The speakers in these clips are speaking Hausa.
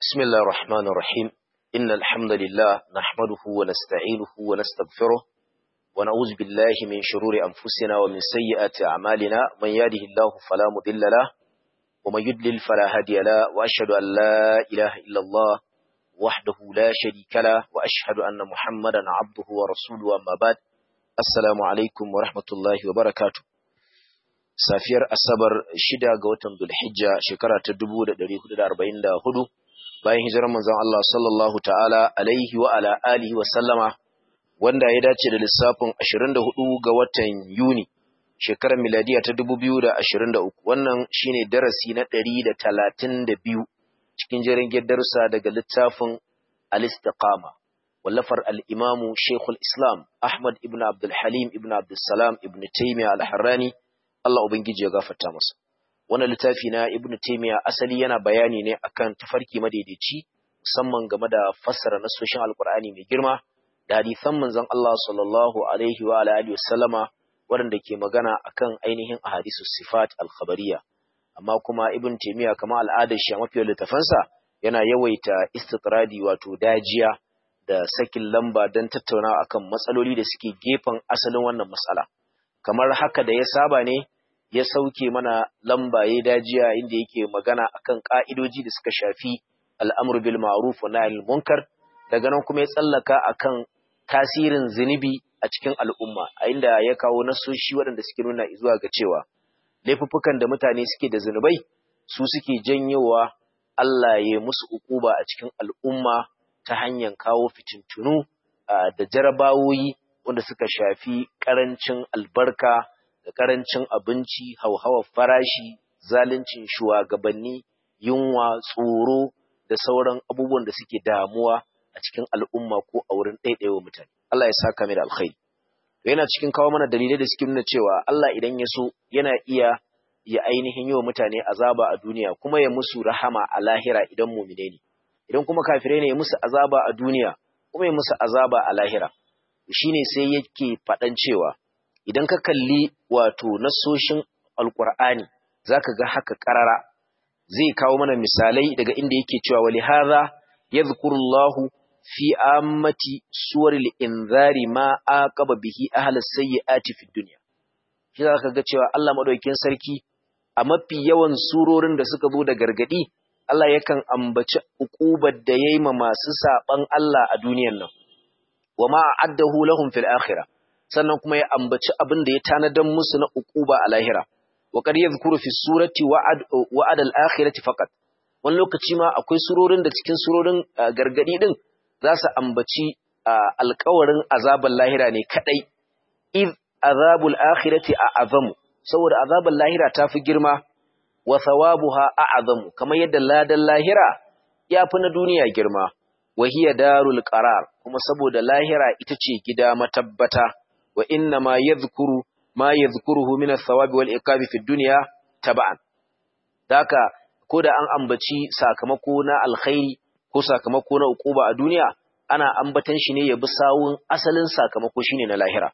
بسم الله الرحمن الرحيم إن الحمد لله نحمده ونستعينه ونستغفره ونعوذ بالله من شرور أنفسنا ومن سيئات أعمالنا من يهده الله فلا مضل له ومن يضلل فلا هادي له وأشهد أن لا إله إلا الله وحده لا شريك له وأشهد أن محمدا عبده ورسوله أما بعد السلام عليكم ورحمة الله وبركاته safiyar asabar shida ga watan Dhulhijja shekara ta 1444 bayan hijirar manzon Allah sallallahu ta'ala alaihi wa ala alihi wa sallama wanda ya dace da lissafin 24 ga watan Yuni shekarar miladiya ta 2023 wannan shine darasi na 132 cikin jerin darussa daga littafin al-istiqama wallafar al-imamu Sheikhul Islam Ahmad ibn Abdul Halim ibn Abdul Salam ibn Taymiyyah al-Harrani Allah Ubangiji ya gafarta masa. Wannan littafi na Ibn Taymiyyah asali yana bayani ne akan tafarki madaidaici musamman game da fassara nasoshin Alkur'ani mai girma da hadisan manzon Allah sallallahu alaihi wa alihi wasallama waɗanda ke magana akan ainihin ahadisu sifat al-khabariyya. Amma kuma Ibn Taymiyyah kama al'adar shi a mafiyar littafansa yana yawaita istitradi wato dajiya da sakin lamba don tattaunawa akan matsaloli da suke gefen asalin wannan matsala. kamar haka da ya saba ne ya sauke mana lamba ya dajiya inda yake magana akan ka'idoji da suka shafi al'amru bil ma'ruf wa nahyi munkar daga nan kuma ya tsallaka akan tasirin zunubi a cikin al'umma a inda ya kawo nasoshi waɗanda suke nuna zuwa ga cewa laifuffukan da mutane suke da zunubai su suke janyowa Allah ya musu ukuba a cikin al'umma ta hanyar kawo fitintunu da jarabawoyi wanda suka shafi ƙarancin albarka da ƙarancin abinci, hauhawar farashi, zaluncin shugabanni, yunwa, tsoro da sauran abubuwan da suke damuwa a cikin al'umma ko a wurin ɗaiɗaiwa mutane. Allah ya saka mai da alkhairi. Yana cikin kawo mana dalilai da suke nuna cewa Allah idan ya so yana iya ya ainihin yi wa mutane azaba a duniya kuma ya musu rahama a lahira idan mumine ne. Idan kuma kafirai ne ya musu azaba a duniya kuma ya musu azaba a lahira. shine sai yake faɗan cewa idan ka kalli wato nasoshin alkur'ani zaka ga haka karara zai kawo mana misalai daga inda yake cewa wali hadha yadhkurullahu fi ammati suwaril inzari ma aqaba bihi ahlas sayyiati fid dunya shi zaka ga cewa Allah madaukakin sarki a mafi yawan surorin da suka zo da gargadi Allah yakan ambaci uqubar da yayi ma masu saban Allah a duniyar nan wa ma addahu lahum fil akhirah sannan kuma ya ambaci abin da ya tanadan musu na uquba a lahira wa qad yadhkuru fi surati wa'ad wa'ad al akhirati faqat wani lokaci ma akwai surorin da cikin surorin gargadi din za su ambaci alƙawarin azaban lahira ne kadai id azabul akhirati a'azamu saboda azaban lahira ta fi girma wa thawabuha a'azamu kamar yadda ladan lahira ya fi na duniya girma wahiya darul qarar kuma saboda lahira ita ce gida matabbata wa inna ma yadhkuru ma yadhkuruhu min ath-thawabi wal iqabi fi dunya tab'an daka koda an ambaci sakamako na alkhairi ko sakamako na uquba a duniya ana ambatan shi ne ya bi sawun asalin sakamako shine na lahira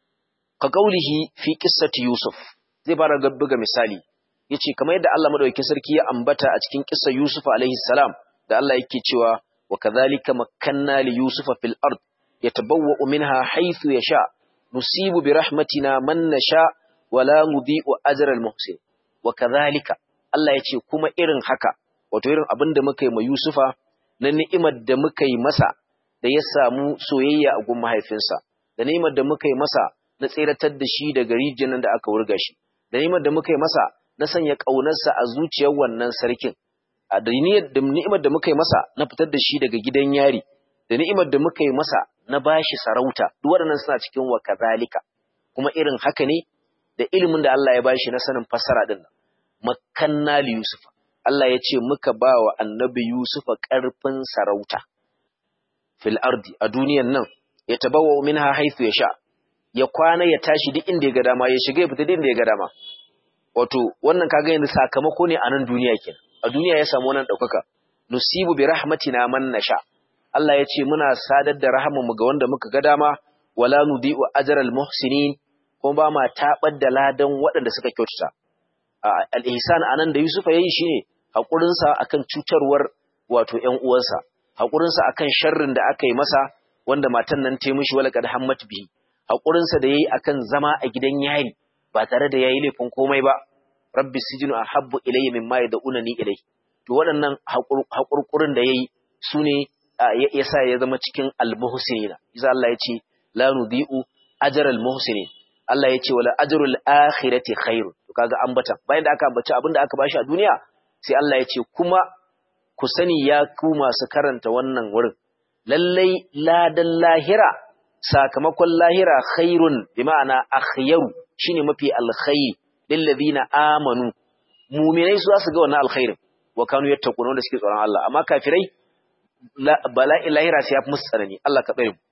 ka kaulihi fi qissati yusuf zai fara buga misali yace kamar yadda Allah madaukakin sarki ya ambata a cikin kissar yusuf alaihi salam da Allah yake cewa وكذلك مكنا ليوسف في الأرض يتبوأ منها حيث يشاء نصيب برحمتنا من نشاء ولا نضيء أجر المحسن وكذلك Allah ya ce kuma irin haka wato irin abin da muka yi ma Yusufa na ni'imar da muka yi masa da ya samu soyayya a gun mahaifinsa da ni'imar da muka yi masa na tseratar da shi daga rijiyar da aka wurga shi da ni'imar da muka yi masa na sanya ƙaunarsa a zuciyar wannan sarkin a da ni'imar da muka yi masa na fitar da shi daga gidan yari da ni'imar da muka yi masa na bashi sarauta duk waɗannan suna cikin wa kazalika kuma irin haka ne da ilimin da Allah ya bashi na sanin fassara din nan makanna li yusuf Allah ya ce muka ba wa annabi yusuf ƙarfin sarauta fil ardi a duniyan nan ya tabawa minha haythu yasha ya kwana ya tashi duk inda ya ga dama ya shiga ya fita duk inda ya ga dama wato wannan kaga yanzu sakamako ne a nan duniya kenan a duniya ya samu wannan ɗaukaka nusibu bi rahmatina man nasha Allah ya ce muna sadar da mu ga wanda muka ga dama wala nudi'u ajral muhsinin kuma ba ma tabar da ladan waɗanda suka kyautata al-ihsan anan da Yusuf yayi shine hakurin sa akan cutarwar wato ƴan uwansa haƙurinsa akan sharrin da aka yi masa wanda matan nan ta mishi wala kad hammat bihi haƙurinsa da yayi akan zama a gidan yari ba tare da yayi laifin komai ba rabbi sijinu ahabbu ilayya mimma yad'unani ilayhi to waɗannan haƙurƙurin da yayi sune yasa ya zama cikin al-muhsinina isa Allah ya ce la nudhi'u ajral muhsinin Allah ya ce wala ajrul akhirati khairun to kaga ambata bayan da aka ambaci abin da aka bashi a duniya sai Allah ya ce kuma ku sani ya ku masu karanta wannan wurin lallai ladan lahira sakamakon lahira khairun bi ma'ana akhyaru shine mafi alkhairi lil ladina amanu mu'minai su su ga wannan alkhairin wa kanu yattaquna wanda suke tsoron Allah amma kafirai bala'i lahira sai ya fi musu tsanani Allah ka tsare mu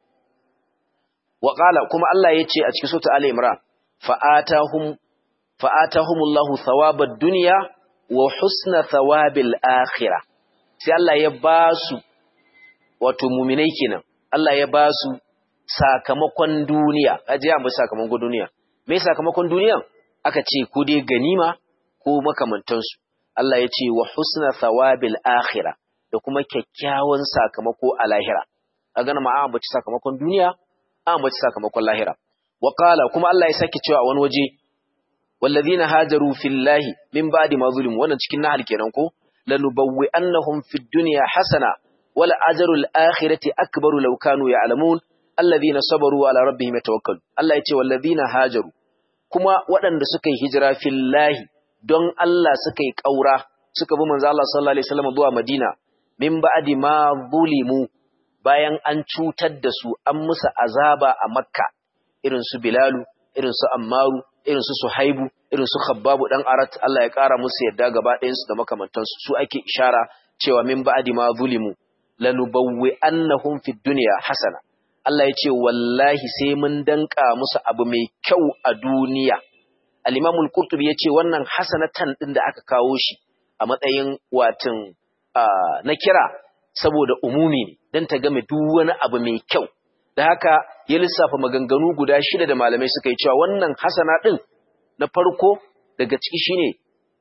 wa qala kuma Allah yace a cikin sura Ali Imran fa'atahum fa'atahumullahu thawabad dunya wa husna thawabil akhirah sai Allah ya ba su wato mu'minai kenan Allah ya ba su sakamakon duniya aje an ba sakamakon duniya me sakamakon duniya aka ce ko dai ganima ko makamantansu Allah ya ce wa husna thawabil akhirah da kuma kyakkyawan sakamako a lahira a gana ma an bace sakamakon duniya an bace sakamakon lahira wa qala kuma Allah ya sake cewa a wani waje wallazina hajaru fillahi min ba'di ma zulim wannan cikin nahal kenan ko lanubawwi annahum fid dunya hasana wal ajrul akhirati akbaru law kanu ya'lamun alladhina sabaru ala rabbihim yatawakkalun Allah ya ce wallazina hajaru kuma waɗanda suka yi hijira fillahi don Allah suka yi ƙaura suka bi manzo Allah sallallahu alaihi wasallam zuwa Madina min ba'di ma zulimu bayan an cutar da su an musu azaba a Makka irin su Bilalu irin su Ammaru irin su Suhaibu irin su Khabbabu dan Arat Allah ya ƙara musu yadda gaba ɗayan su da makamantansu su ake ishara cewa min ba'di ma zulimu lanubawwi annahum fid dunya hasana Allah ya ce wallahi sai mun danka musu abu mai kyau a duniya al-Imam al-Qurtubi ya ce wannan hasanatan din da aka kawo shi a matsayin watin na kira saboda umumi ne dan ta game duk wani abu mai kyau da haka ya lissafa maganganu guda shida da malamai suka yi cewa wannan hasana din na farko daga ciki shine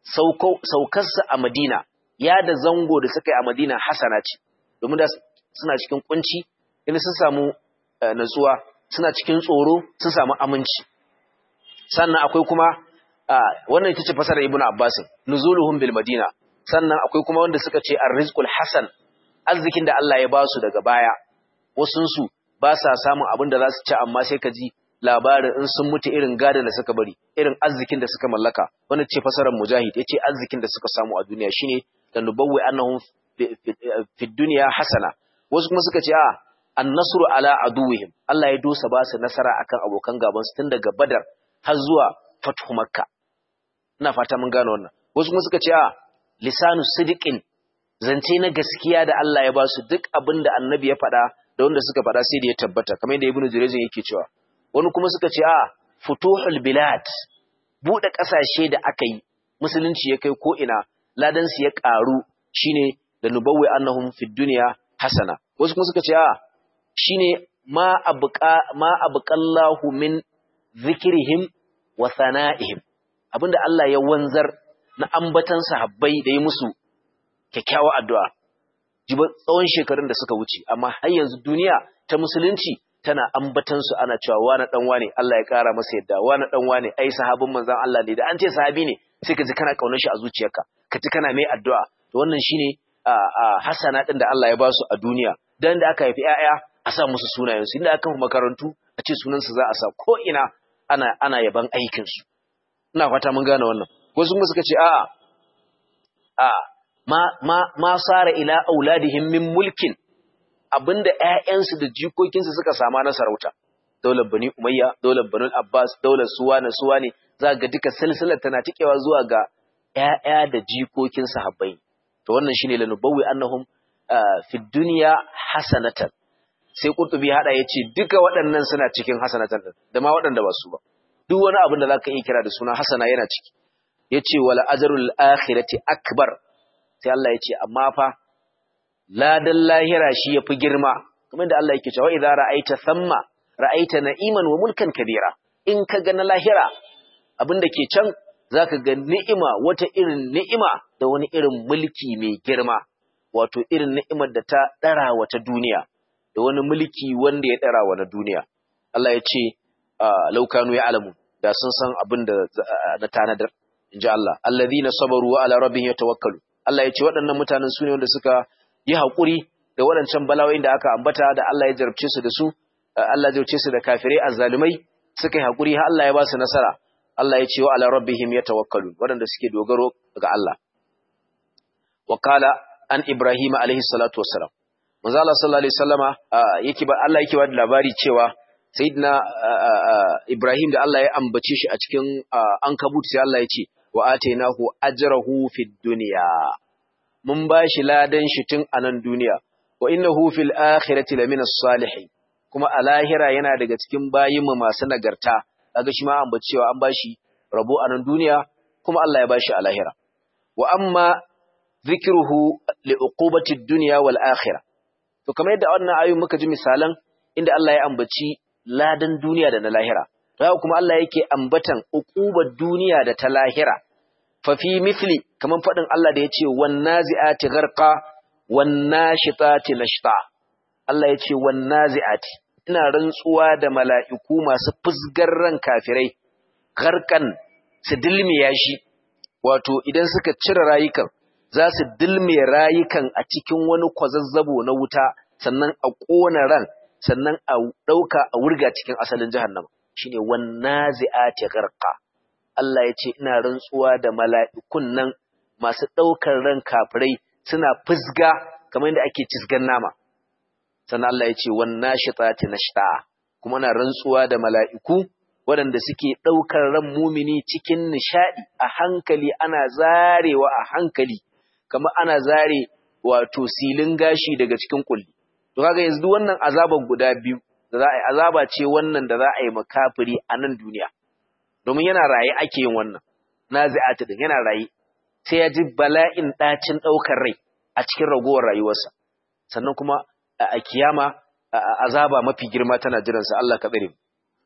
saukarsa a Madina ya da zango da suka yi a Madina hasana ce domin da suna cikin kunci inda sun samu natsuwa suna cikin tsoro sun samu aminci sannan akwai kuma wannan ita ce fasara ibnu abbas nuzuluhum bil madina sannan akwai kuma wanda suka ce arrizqul hasan arzikin da Allah ya ba su daga baya wasun su ba sa samun abin da za su ci amma sai ka ji labarin in sun mutu irin gadan da suka bari irin arzikin da suka mallaka wannan ce fasarar mujahid yace arzikin da suka samu a duniya shine lanubawwi annahum fi dunya hasana wasu kuma suka ce a annasru ala aduwihim Allah ya dosa ba su nasara akan abokan gaban su tun daga Badar har zuwa Fathu Makka ina fata mun gane wannan wasu kuma suka ce a lisanu sidiqin zance na gaskiya da Allah ya ba su duk abin da Annabi ya faɗa da wanda suka faɗa sai da ya tabbata kamar yadda Ibn Jurayz yake cewa wani kuma suka ce a futuhul bilad bude kasashe da aka yi musulunci ya kai ko ina ladan su ya karu shine da nubawwi annahum fid dunya hasana wasu kuma suka ce a shine ma abqa ma abqallahu min zikrihim wa sana'ihim abinda Allah ya wanzar na ambatan sahabbai da yi musu kyakkyawar addu'a jiba tsawon shekarun da suka wuce amma har yanzu duniya ta musulunci tana ambatan su ana cewa wani dan wane Allah ya kara masa yadda wani dan wane ai sahabin manzon Allah ne da an ce sahabi ne sai ka ji kana kaunar shi a zuciyarka ka ji kana mai addu'a to wannan shine hasana din da Allah ya ba su a duniya dan da aka haifi 'ya'ya a sa musu sunayensu inda aka makarantu a ce sunansu za a sa ko ina ana ana yaban aikinsu ina fata mun gane wannan wasu kuma suka ce a'a a ma ma ma sara ila auladihim min mulkin abinda ƴaƴansu da jikokinsu suka sama na sarauta daular bani umayya daular bani abbas daular suwana suwane za ga duka silsilar tana tikewa zuwa ga ƴaƴa da jikokin sahabbai to wannan shine lanubawwi annahum fi dunya hasanatan sai Qurtubi hada yace duka waɗannan suna cikin hasanatan din da ma waɗanda ba su ba duk wani abin da zaka iya kira da suna hasana yana ciki yace wala ajrul akhirati akbar sai Allah yace amma fa ladan lahira shi yafi girma kamar da Allah yake cewa idza ra'aita thamma ra'aita na'iman wa mulkan kabira in ka ga na lahira abin da ke can zaka ga ni'ima wata irin ni'ima da wani irin mulki mai girma wato irin ni'imar da ta dara wata duniya da wani mulki wanda ya dara wa na duniya Allah ya ce laukanu ya alamu da sun san abin da na tanadar in ji Allah alladhina sabaru wa ala rabbihim yatawakkalu Allah ya ce waɗannan mutanen su ne wanda suka yi haƙuri da waɗancan bala'o'in da aka ambata da Allah ya jarabce su da su Allah ya jarabce su da kafirai azzalumai suka yi haƙuri har Allah ya ba su nasara Allah ya ce wa ala rabbihim yatawakkalu waɗanda suke dogaro ga Allah wa qala an Ibrahim alaihi salatu wassalam manzo Allah sallallahu alaihi wasallama yake ba Allah yake ba da labari cewa sayyidina Ibrahim da Allah ya ambace shi a cikin ankabut sai Allah ya ce wa atainahu ajrahu fid dunya mun bashi ladan shi tun a nan duniya wa innahu fil akhirati lamina salihin kuma a lahira yana daga cikin bayinmu masu nagarta kaga shi ma ambace cewa an bashi rabo a nan duniya kuma Allah ya bashi a lahira wa amma zikruhu li uqubati ad-dunya wal akhirah to kamar yadda wannan ayoyin muka ji misalan inda Allah ya ambaci ladan duniya da na lahira haka kuma Allah yake ambatan uqubar duniya da ta lahira fa fi mithli kaman fadin Allah da yace wan nazi'ati gharqa wan nashitati nashta Allah yace wan nazi'ati ina rantsuwa da mala'iku masu fusgar ran kafirai gharqan su dilmiya shi wato idan suka cire rayukan za su dilmiya rayukan a cikin wani kwazazzabo na wuta sannan a ƙona ran sannan a ɗauka a wurga cikin asalin jahannama shine wannazi'ati gharqa Allah ya ce ina rantsuwa da mala'ikun nan masu ɗaukar ran kafirai suna fusga kamar yadda ake cisgan nama sannan Allah ya ce wannashitati nashta kuma na rantsuwa da mala'iku waɗanda suke ɗaukar ran mumini cikin nishaɗi a hankali ana zarewa a hankali kamar ana zare wato silin gashi daga cikin kulli to kaga yanzu duk wannan azaban guda biyu da za a yi azaba ce wannan da za a yi makafiri a nan duniya domin yana raye ake yin wannan nazi'atu din yana raye sai ya ji bala'in ɗacin ɗaukar rai a cikin ragowar rayuwarsa sannan kuma a kiyama azaba mafi girma tana jiransa Allah ka tsare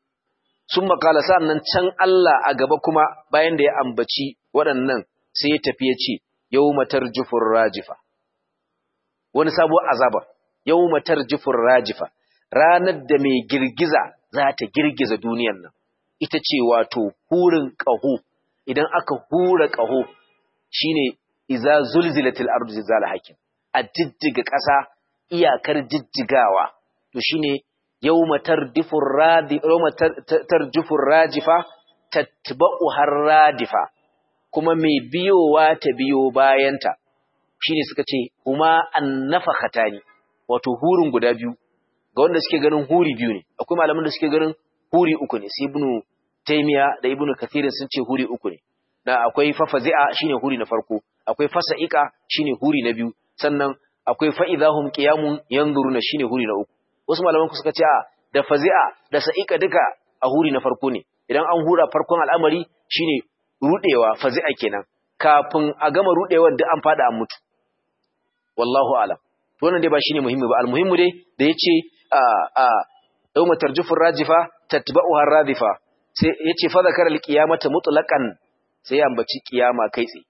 sun makala nan can Allah a gaba kuma bayan da ya ambaci waɗannan sai ya tafi ya ce yau matar jufur rajifa wani sabuwar azaba yau matar jufur rajifa ranar da mai girgiza za ta girgiza duniyan nan ita ce wato hurin ƙaho idan aka hura ƙaho shine iza zulzilatil ardu zilzala hakim a jijjiga ƙasa iyakar jijjigawa to shine yawma tardifur radi yawma tarjufur rajifa tatba'u har radifa kuma mai biyowa ta biyo bayanta shine suka ce huma annafakhatani wato hurin guda biyu ga wanda suke ganin huri biyu ne akwai malaman da suke ganin huri uku ne sai ibnu taymiya da ibnu kathir sun ce huri uku ne da akwai fafazi'a shine huri na farko akwai fasa'ika shine huri na biyu sannan akwai fa'idahum qiyamun yanzuruna shine huri na uku wasu malaman ku suka ce a da fazi'a da sa'ika duka a huri na farko ne idan an hura farkon al'amari shine rudewa fazi'a kenan kafin a gama rudewar duk an fada an mutu wallahu alam to wannan dai ba shine muhimmi ba almuhimmu dai da yace a a yawma tarjufur rajifa tatba'uha radifa sai yace fa zakara alqiyamata mutlaqan sai ya ambaci kiyama kai tsaye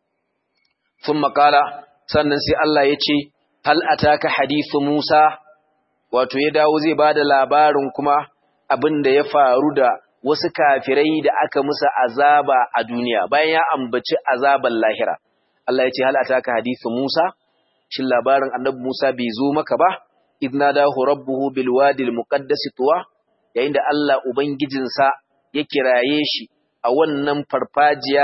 thumma qala sannan sai Allah yace hal ataka hadithu Musa wato ya dawo zai bada labarin kuma abin da ya faru da wasu kafirai da aka musa azaba a duniya bayan ya ambaci azaban lahira Allah ya ce hal ataka hadithu Musa shin labarin annabi Musa bai zo maka ba idna dahu rabbuhu bil wadi al muqaddas tuwa yayin da Allah ubangijinsa ya kiraye shi a wannan farfajiya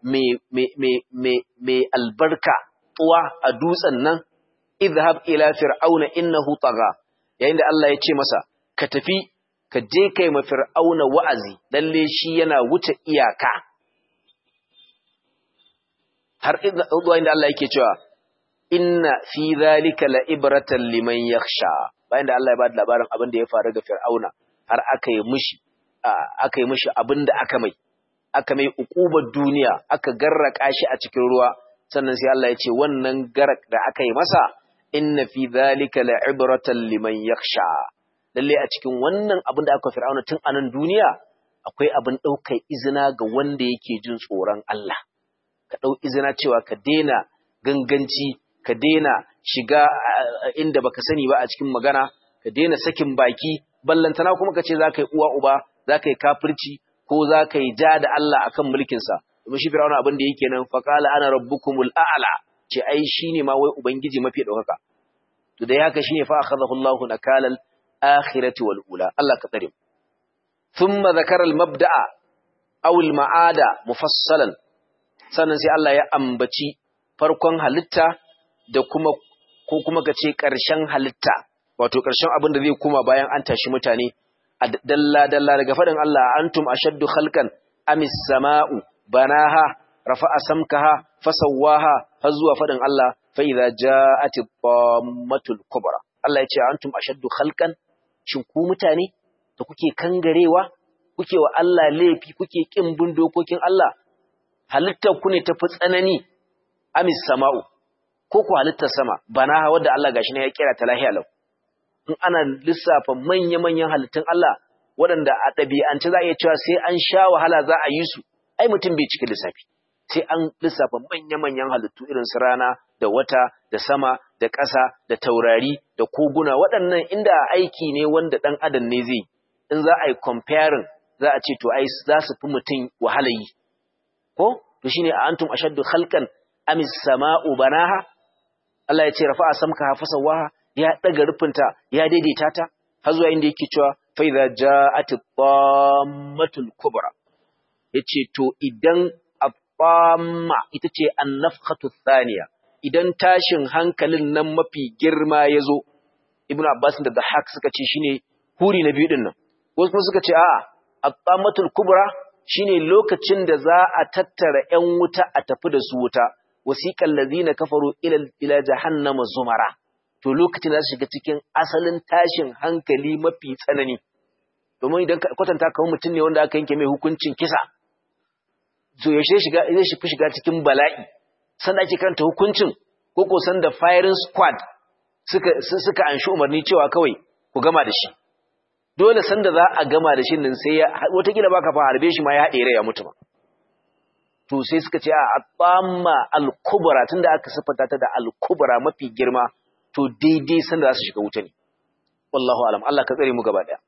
mai albarka tuwa a dutsen nan idhab ila fir'auna innahu tagha yayin da Allah ya ce masa ka tafi ka je kai ma fir'auna wa'azi lalle shi yana wuce iyaka har inda Allah yake cewa inna fi zalika la ibratan liman yakhsha bayan da Allah ya bada labarin abin da ya faru ga fir'auna har aka yi mishi aka yi mishi abin da aka mai aka mai ukubar duniya aka garraka shi a cikin ruwa sannan sai Allah ya ce wannan garak da aka yi masa inna fi zalika la ibratan liman yakhsha lalle a cikin wannan abin da aka fir'auna tun anan duniya akwai abin ɗaukar izina ga wanda yake jin tsoron Allah ka ɗau izina cewa ka daina ganganci ka daina shiga inda baka sani ba a cikin magana ka daina sakin baki ballantana kuma ka ce za ka yi uwa uba za ka yi kafirci ko za ka yi ja da Allah akan mulkinsa domin shi fir'auna abin da yake nan faqala ana rabbukumul a'la ce ai shine ma wai ubangiji mafi daukaka to dai haka shine fa akhadahu Allahu nakalal akhirati wal ula Allah ka tsare thumma zakara al mabda'a aw al ma'ada mufassalan sannan sai Allah ya ambaci farkon halitta da kuma ko kuma kace karshen halitta wato karshen abin da zai kuma bayan an tashi mutane a dalla dalla daga fadin Allah antum ashaddu khalqan amis sama'u banaha rafa'a samkaha fasawwaha har zuwa fadin Allah fa idza ja'ati dhammatul kubra Allah ya ce antum ashaddu khalqan shin ku mutane da kuke kangarewa kuke wa Allah laifi kuke kin bin dokokin Allah halittar ku ne tafi tsanani amis sama'u ko ku halittar sama banaha wanda Allah gashi ne ya kira ta lahiya lau in ana lissafa manya-manyan halittun Allah waɗanda a ɗabi'ance za a iya cewa sai an sha wahala za a yi su ai mutum bai cika lissafi sai an lissafa manya-manyan halittu irin su rana da wata da sama da ƙasa da taurari da koguna waɗannan inda aiki ne wanda ɗan adam ne zai in za a yi comparing za a ce to ai za su fi mutum wahala yi ko to shine a antum ashaddu khalqan amis sama'u banaha Allah ya ce rafa'a samka fasawaha ya daga rufinta ya daidaita ta har zuwa inda yake cewa fa idza ja'at at-tammatul kubra yace to idan at-tamma ita ce an-nafkhatu thaniya idan tashin hankalin nan mafi girma yazo ibnu abbas da dahak suka ce shine huri na biyu din nan wasu kuma suka ce a'a at-tammatul kubra shine lokacin da za a tattara ƴan wuta a tafi da su wuta wasiqal ladina kafaru ila ila jahannama zumara to lokacin da su shiga cikin asalin tashin hankali mafi tsanani domin idan kwatanta kamar mutum ne wanda aka yanke mai hukuncin kisa to yaushe shiga zai shi shiga cikin bala'i sanda ake karanta hukuncin ko ko sanda firing squad suka suka anshi umarni cewa kawai ku gama da shi dole sanda za a gama da shi nan sai ya watakila baka fa harbe shi ma ya haɗe rai ya mutu ma to sai suka ce a atsamma al-kubra tunda aka sifata ta da al-kubra mafi girma to daidai sanda za su shiga wuta ne wallahu alam Allah ka tsare mu gaba daya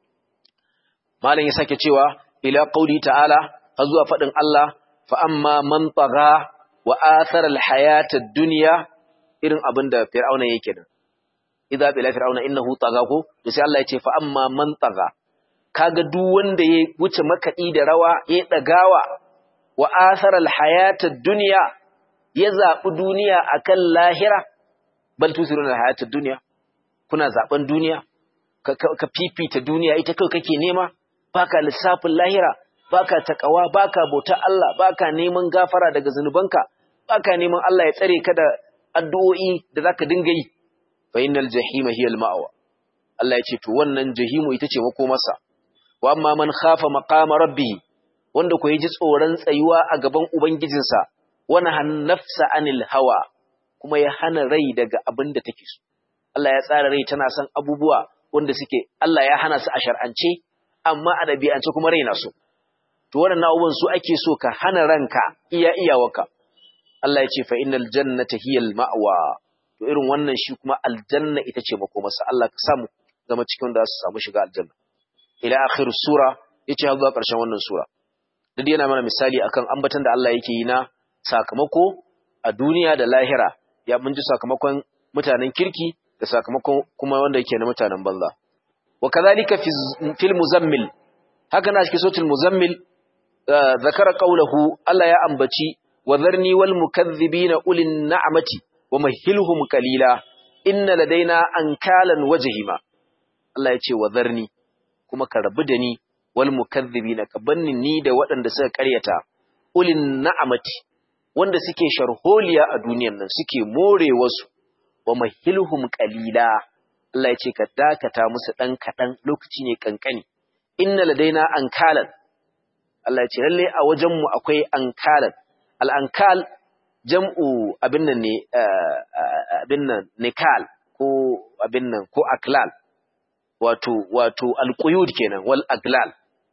malam ya sake cewa ila qauli ta'ala har zuwa fadin Allah fa amma man tagha wa athara al-hayata ad-dunya irin abinda fir'auna yake nan idza bila fir'auna innahu tagha ko to sai Allah ya ce fa amma man tagha kaga duk wanda ya wuce makadi da rawa ya dagawa wa athara al-hayata ad-dunya ya zabi duniya akan lahira bal tusiruna hayatid dunya kuna zaben duniya ka fifita duniya ita kai kake nema baka lissafin lahira baka takawa baka bauta Allah baka neman gafara daga zanubanka baka neman Allah ya tsare ka da addu'o'i da zaka dinga yi fa innal jahima hiya al ma'wa Allah ya ce to wannan jahimu ita ce makomarsa wa amma man khafa maqama rabbih wanda ko ji tsoron tsayuwa a gaban ubangijinsa wana han nafsa anil hawa kuma ya hana rai daga abin da take so. Allah ya tsara rai tana son abubuwa wanda suke Allah ya hana su a shar'ance amma a ɗabi'ance kuma rai na so. To waɗannan abubuwan su ake so ka hana ranka iya iyawarka. Allah ya ce fa innal jannata hiyal ma'wa. To irin wannan shi kuma aljanna ita ce makomarsa. Allah ka samu zama cikin da su samu shiga aljanna. Ila akhir sura yace har zuwa ƙarshen wannan sura. Duk yana mana misali akan ambatan da Allah yake yi na sakamako a duniya da lahira ya mun ji sakamakon mutanen kirki da sakamakon kuma wanda yake na mutanen banza wa kadhalika fi fil muzammil haka na cikin suratul muzammil zakara qawluhu Allah ya ambaci wa dharni wal mukaththibina ulin na'mati wa mahilhum qalila inna ladaina ankalan wajhima Allah ya ce wa dharni kuma ka rabu da ni wal mukaththibina ka banni ni da waɗanda suka ƙaryata ulin na'mati wanda suke sharholiya a duniyan nan suke more wasu wa mahilhum qalila Allah ya ce ka dakata musu dan kadan lokaci ne kankani inna ladaina ankalan Allah ya ce lalle a wajen mu akwai ankalan al ankal jam'u abin nan ne abin nan nikal ko abin nan ko aklal wato wato alquyud kenan wal aglal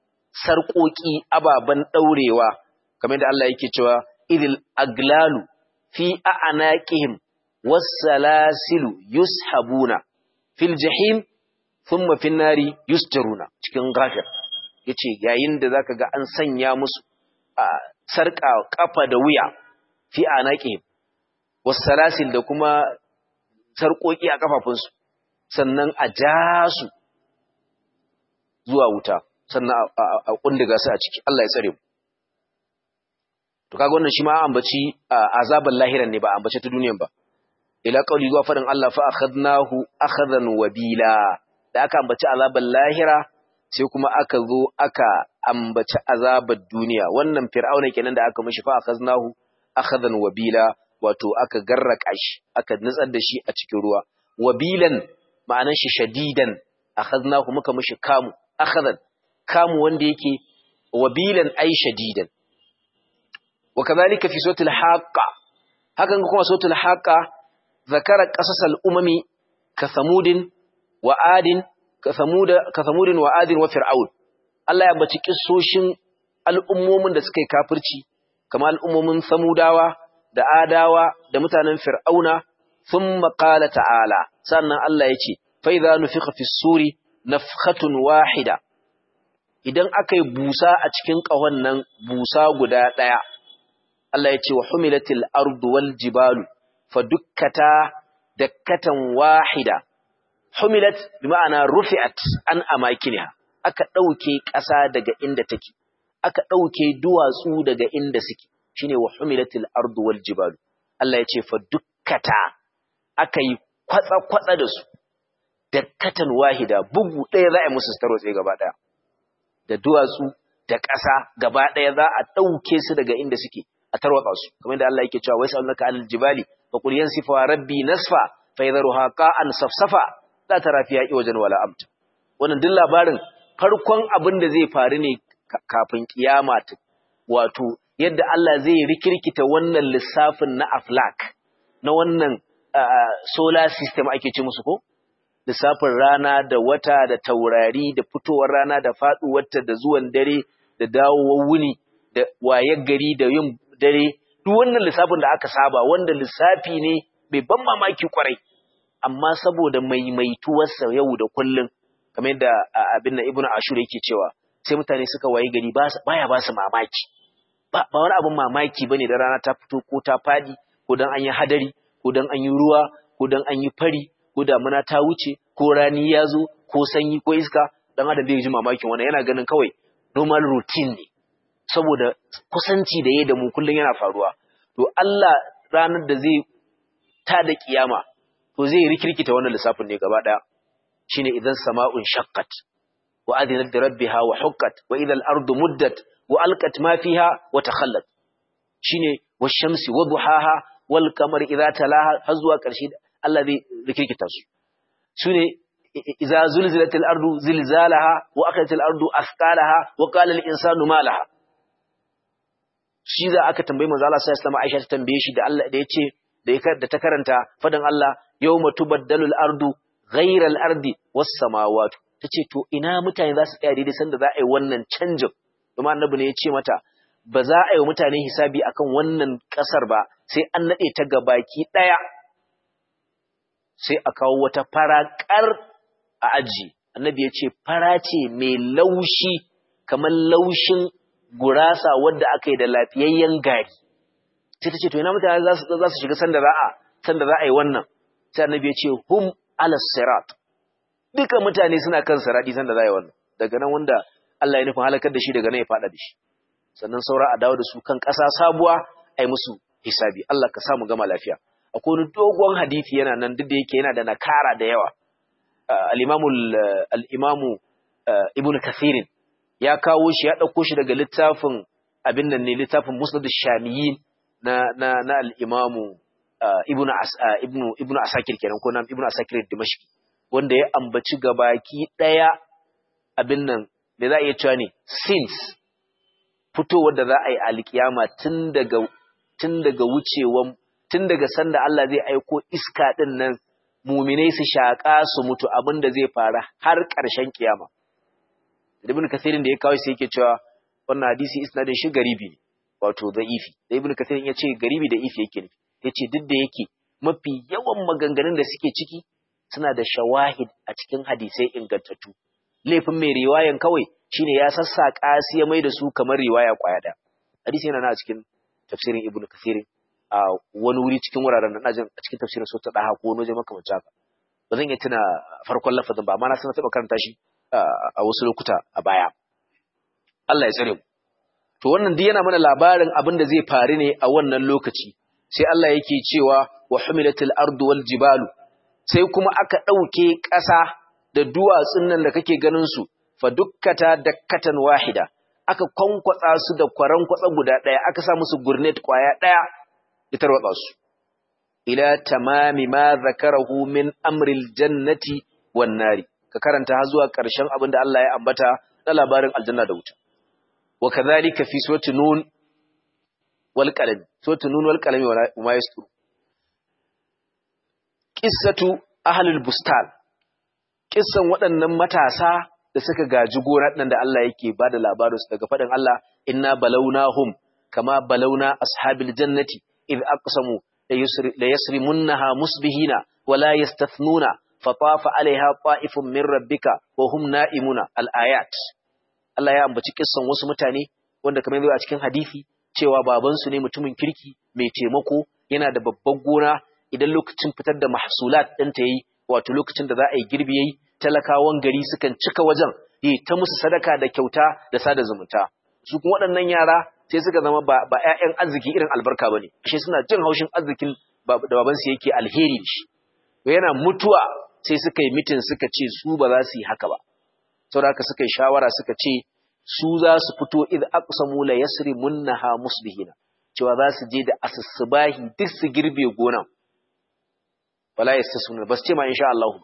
sarƙoƙi ababan daurewa kamar da Allah yake cewa idil aglalu fi a'naqihim was-salasilu yushabuna fil jahim thumma fin nari yusjaruna cikin ghafir yace yayin da zaka ga an sanya musu sarka kafa da wuya fi anaqihim was-salasil da kuma sarkoki a kafafunsu sannan a ja su zuwa wuta sannan a kundiga su a ciki Allah ya tsare mu to kaga wannan shi ma ambaci azaban lahiran ne ba ambace ta duniyan ba ila qauli zuwa fadin Allah fa akhadnahu akhadan wabila da aka ambaci azaban lahira sai kuma aka zo aka ambaci azabar duniya wannan fir'auna kenan da aka mishi fa akhadnahu akhadan wabila wato aka garraka shi aka nutsar da shi a cikin ruwa wabilan ma'anar shi shadidan akhadnahu muka mishi kamu akhadan kamu wanda yake wabilan ai shadidan wa kadhalika fi suratul haqqa hakan kuma suratul haqqa zakara qasasal umami ka samudin wa adin ka samuda ka samudin wa adin wa fir'aun Allah ya baci kissoshin al'ummomin da suka yi kafirci kamar al'ummomin samudawa da adawa da mutanen fir'auna thumma qala ta'ala sannan Allah ya ce fa idza nufikha fi suri nafkhatun wahida idan aka yi busa a cikin ƙahon nan busa guda ɗaya, Allah ya ce wa humilatil ardu wal jibalu fa dukkata dakkatan wahida. Humilat bi ma'ana rufi'at an amakiniha, aka ɗauke ƙasa daga inda take, aka ɗauke duwatsu daga inda suke, shine wa humilatil ardu wal jibalu. Allah ya ce fa dukkata aka yi kwatsa-kwatsa da su, dakkatan wahida, bugu ɗaya za a yi musu tarotse gaba ɗaya. da duwatsu da ƙasa gaba ɗaya za a ɗauke su daga inda suke a tarwatsa su kamar da Allah yake cewa wai sa'alnaka alal jibali fa qul yansifa rabbi nasfa fa yadharuha qa'an safsafa la tara fiha wajen wala amta wannan duk labarin farkon abin da zai faru ne kafin kiyama wato yadda Allah zai rikirkita wannan lissafin na aflak na wannan solar system ake ce musu ko lissafin rana da wata da taurari da fitowar rana da faɗuwarta da zuwan dare da dawowar wuni da wayar gari da yin dare duk wannan lissafin da aka saba wanda lissafi ne mai ban mamaki kwarai amma saboda maimaituwarsa yau da kullum kamar yadda abin da ibnu ashur yake cewa sai mutane suka waye gari baya ba su mamaki ba wani abin mamaki bane da rana ta fito ko ta fadi ko dan an yi hadari ko dan an yi ruwa ko dan an yi fari ko damuna ta wuce ko rani ya zo ko sanyi ko iska dan adam bai ji mamakin wannan yana ganin kawai normal routine ne saboda kusanci da yayi da mu kullun yana faruwa to Allah ranar da zai ta da kiyama to zai rikirkita wannan lissafin ne gaba daya shine idan sama'un shaqqat wa adinat li rabbiha wa huqqat wa idha al-ardu muddat wa alqat ma fiha wa takhallat shine wash-shamsi wa duhaha wal qamari idha talaha har zuwa ƙarshe Allah zai rikirkita su su ne iza zulzilatil ardu zilzalaha wa akatil ardu asqalaha wa qala al insanu ma laha shi za aka tambayi manzo Allah sallallahu alaihi Aisha ta tambaye shi da Allah da yace da ya da ta karanta fadan Allah yawma tubaddalu al ardu ghayra al ardi was samawati tace to ina mutane za su tsaya daidai sanda za a yi wannan canjin kuma annabi ne ya ce mata ba za a yi wa mutane hisabi akan wannan kasar ba sai an nade ta gabaki daya sai a kawo wata farakar a aji annabi ya ce fara ce mai laushi kamar laushin gurasa wadda aka yi da lafiyayyen gari sai ta ce to ina mutane za su shiga sanda za a sanda za a yi wannan sai annabi ya ce hum ala sirat duka mutane suna kan sirati sanda za a yi wannan daga nan wanda Allah ya nufin halakar da shi daga nan ya fada da shi sannan saura a dawo da su kan ƙasa sabuwa a yi musu hisabi Allah ka samu gama lafiya akwai wani dogon hadisi yana nan duk da yake yana da nakara da yawa al-imamu al-imamu ibnu kathirin ya kawo shi ya dauko shi daga littafin abin nan ne littafin musnad ash-shamiyin na na na al-imamu ibnu ibnu ibnu asakir kenan ko nan ibnu asakir dimashqi wanda ya ambaci gabaki daya abin nan da za a iya cewa ne since fitowar da za a yi alkiyama tun daga tun daga wucewan tun daga sanda Allah zai aiko iska ɗin nan muminai su shaƙa su mutu abin da zai fara har ƙarshen kiyama. Ibn Kathirin da ya kawo sai yake cewa wannan hadisi isnadin shi garibi ne wato da'ifi. Da Ibn Kathirin ya ce garibi da ifi yake ne. Ya ce duk da yake mafi yawan maganganun da suke ciki suna da shawahid a cikin hadisai ingantattu laifin mai riwayan kawai shine ya sassaƙa su ya mai da su kamar riwaya kwaya ɗaya hadisi yana na cikin tafsirin ibnu kathir a wani wuri cikin wuraren nan jin a cikin tafsirin sota daha ko wani waje makamancin haka ba zan iya tuna farkon lafazin ba amma na san taɓa karanta shi a wasu lokuta a baya Allah ya tsare mu to wannan duk yana mana labarin abin da zai faru ne a wannan lokaci sai Allah yake cewa wa humilatil ardu wal jibalu sai kuma aka ɗauke ƙasa da duwatsun nan da kake ganin su fa dukkata dakkatan wahida aka kwankwatsa su da kwaran kwatsa guda ɗaya aka sa musu gurnet kwaya ɗaya ya tarwatsa su ila tamami ma zakarahu min amril jannati wan nari ka karanta har zuwa ƙarshen abin da Allah ya ambata na labarin aljanna da wuta wa kadhalika fi surati nun wal qalam surati nun wal qalam wa ma yastur qissatu ahlul bustan kissan waɗannan matasa da suka gaji gona ɗin da Allah yake ba da labarinsu daga faɗin Allah, inna balaunahum kama balauna ashabil jannati idh aqsamu la yasrimunnaha musbihina wa la yastathnuna fatafa alaiha ta'ifun min rabbika wa hum na'imuna al-ayat Allah ya ambaci kissan wasu mutane wanda kamar yadda a cikin hadisi cewa babansu ne mutumin kirki mai taimako yana da babban gona idan lokacin fitar da mahsulat ɗinta yayi wato lokacin da za a yi girbi yayi talakawan gari sukan cika wajen yi ta musu sadaka da kyauta da sada zumunta su kuma waɗannan yara sai suka zama ba ba ƴaƴan arziki irin albarka bane ashe suna jin haushin arzikin da baban su yake alheri da shi yana mutuwa sai suka yi mitin suka ce su ba za su yi haka ba saboda haka suka yi shawara suka ce su za su fito idh aqsamu la yasrimunha musbihina cewa za su je da asusubahi duk su girbe gonan wala yastasuna bas ce ma insha Allah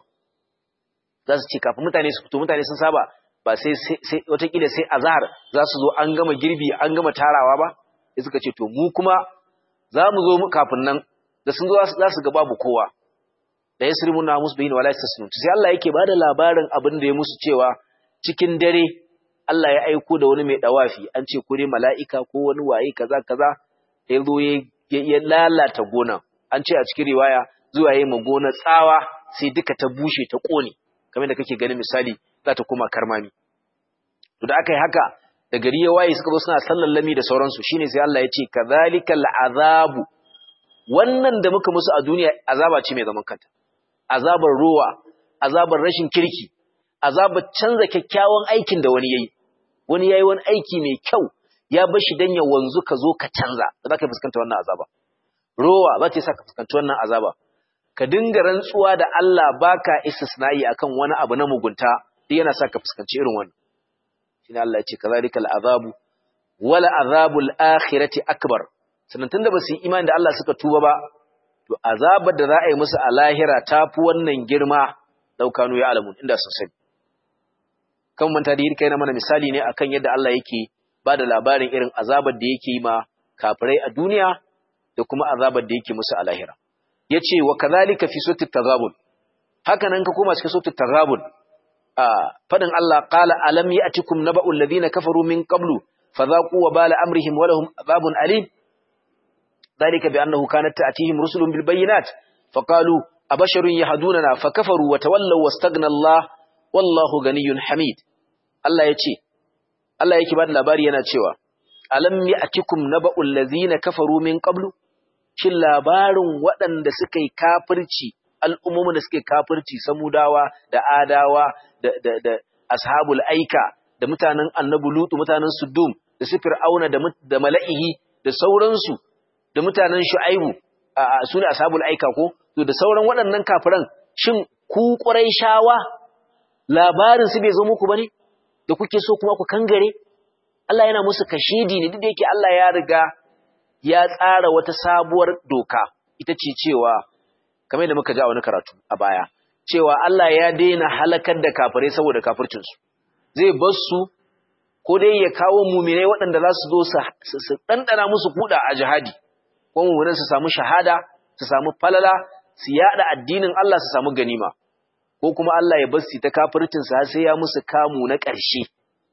za su ce kafin mutane su fito mutane sun saba ba sai sai watakila sai azhar za su zo an gama girbi an gama tarawa ba sai suka ce to mu kuma za mu zo kafin nan da sun zo za su ga babu kowa da yasrimun na musbihin wala yastasnun sai Allah yake bada labarin abin da ya musu cewa cikin dare Allah ya aiko da wani mai dawafi an ce ko dai mala'ika ko wani waye kaza kaza ya zo ya lalata gona an ce a cikin riwaya zuwa yi magona tsawa sai duka ta bushe ta ƙone kamar da kake ganin misali za ta koma karmami to da aka yi haka da gari ya waye suka zo suna sallallami da sauransu shine sai Allah ya ce kadhalikal azabu wannan da muka musu a duniya azaba ce mai zaman kanta azabar ruwa azabar rashin kirki azabar canza kyakkyawan aikin da wani yayi wani yayi wani aiki mai kyau ya bar shi dan ya wanzu ka zo ka canza ba za ka fuskanta wannan azaba rowa za ta sa ka fuskanci wannan azaba ka dinga rantsuwa da Allah baka istisna'i akan wani abu na mugunta duk yana sa ka fuskanci irin wannan shine Allah ya ce kazalikal azabu wala azabul akhirati akbar sannan tunda basu yi imani da Allah suka tuba ba to azabar da za a yi musu a lahira tafi wannan girma daukanu ya alamun inda sun sani kan manta da kai na mana misali ne akan yadda Allah yake ba da labarin irin azabar da yake yi ma kafirai a duniya da kuma azabar da yake musu a lahira yace wa kadhalika fi suratul taghabun haka nan ka koma cikin suratul taghabun a fadin Allah qala alam ya'tikum naba'ul ladina kafaru min qablu fadhaqu wa bala amrihim wa lahum adhabun alim dhalika bi annahu kanat ta'tihim rusulun bil bayyinat faqalu abasharun yahdunana fakafaru wa tawallaw wastaghna Allah wallahu ganiyyun hamid Allah yace Allah yake ba da labari yana cewa alam ya'tikum naba'ul ladina kafaru min qablu shin labarin waɗanda suka yi kafirci al'ummomin da suka yi kafirci samudawa da adawa da, da, da ashabul aika da mutanen annabi lutu mutanen sudum da su fir'auna da, da mala'ihi da sauransu da mutanen shu'aibu a su ne ashabul aika ko to da sauran waɗannan kafiran shin ku shawa labarin su bai zo muku bane da kuke so kuma ku kangare Allah yana musu kashidi ne duk da yake Allah ya riga ya tsara wata sabuwar doka ita ce cewa kamar da muka ji a wani karatu a baya cewa Allah ya daina halakar da kafirai saboda kafircinsu zai bar su ko dai ya kawo muminai waɗanda za su zo su ɗanɗana musu kuɗa a jihadi ko muminan su samu shahada su samu falala su yaɗa addinin Allah su samu ganima ko kuma Allah ya bar su ta kafircinsu har sai ya musu kamu na ƙarshe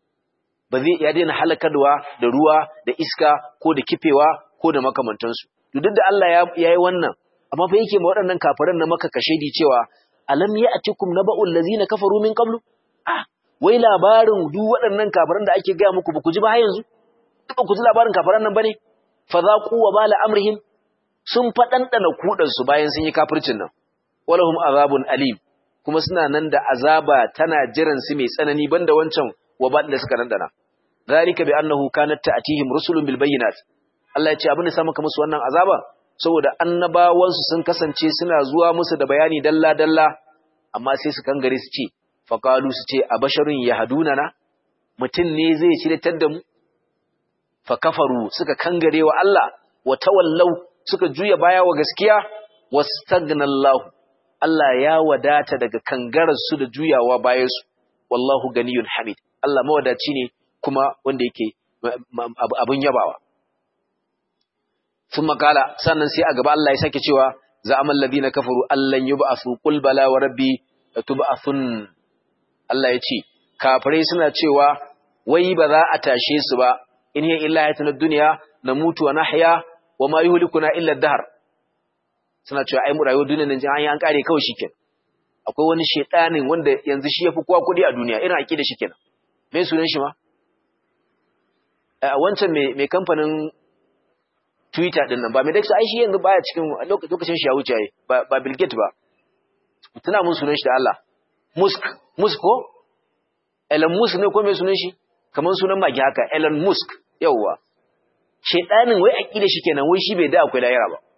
ba zai ya daina halakarwa da ruwa da iska ko da kifewa ko da makamantansu. Duk da Allah ya yi wannan amma fa yake ma waɗannan kafiran na maka kashedi cewa alam ya'tikum naba'ul ladzina kafaru min qablu ah wai labarin duk waɗannan kafiran da ake gaya muku ba ku ji ba har yanzu ba ku ji labarin kafiran nan bane fa zaqu wa bala amrihim sun faɗanɗana kuɗan su bayan sun yi kafircin nan walahum azabun alim kuma suna nan da azaba tana jiran su mai tsanani banda wancan wabal da suka dandana zalika bi annahu kanat ta'tihim rusulun bil bayyinat Allah ya ce abin da sa maka musu wannan azaba saboda annabawan su sun kasance suna zuwa musu da bayani dalla dalla amma sai su kangare su ce faqalu su ce abasharun yahdunana mutun ne zai shiryatar da mu fa kafaru suka kangare wa Allah wa tawallau suka juya baya wa gaskiya wastagnallahu Allah ya wadata daga kangararsu da juyawa bayansu, wallahu ganiyun hamid, Allah mawadaci ne kuma wanda yake abin yabawa. Sun makala, sannan sai a gaba Allah ya sake cewa, za a mallabi na kafaru Allah yi ba'asu ƙulbala wa rabbi da tuba'asun. Allah ya ce, kafirai suna cewa, wai ba za a tashe su ba, in yi illa ya duniya na mutu wa nahya wa ma yi hulikuna illa dahar. suna cewa ai mu rayuwar duniyar nan an yi an kare kawai shikenan akwai wani shedanin wanda yanzu shi yafi kowa kudi a duniya irin aqida shikenan me sunan shi ma a wancan me me kamfanin Twitter din nan ba me dace ai shi yanzu baya cikin lokacin shi ya wuce ai ba ba Bill Gates ba tuna mun sunan shi da Allah Musk Musk ko Elon Musk ne ko me sunan shi kamar sunan magi haka Elon Musk yawwa shedanin wai aqida shikenan wai shi bai da akwai lahira ba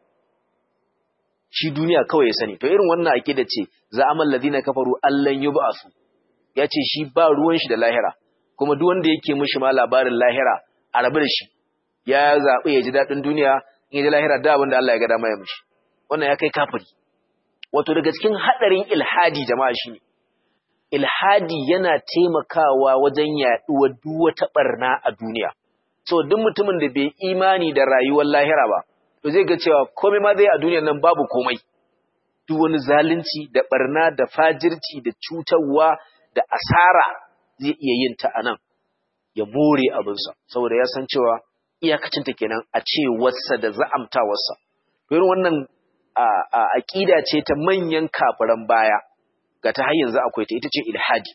shi duniya kawai ya sani to irin wannan aqida ce za amal ladina kafaru allan yub'asu yace shi ba ruwan shi da lahira kuma duk wanda yake mishi ma labarin lahira a rabu da shi ya zabi ya ji dadin duniya in ya ji lahira da abin da Allah ya ga dama ya mishi wannan ya kai kafiri wato daga cikin hadarin ilhadi jama'a shine ilhadi yana taimakawa wajen yaduwar duk wata barna a duniya so duk mutumin da bai imani da rayuwar lahira ba to zai ga cewa komai ma zai a duniyar nan babu komai duk wani zalunci da barna da fajirci da cutarwa da asara zai iya yin ta anan ya more abinsa saboda ya san cewa iyakacinta kenan a ce wasa da za'amtawarsa irin wannan aƙida ce ta manyan kafiran baya ga ta har yanzu akwai ta ita ce ilhadi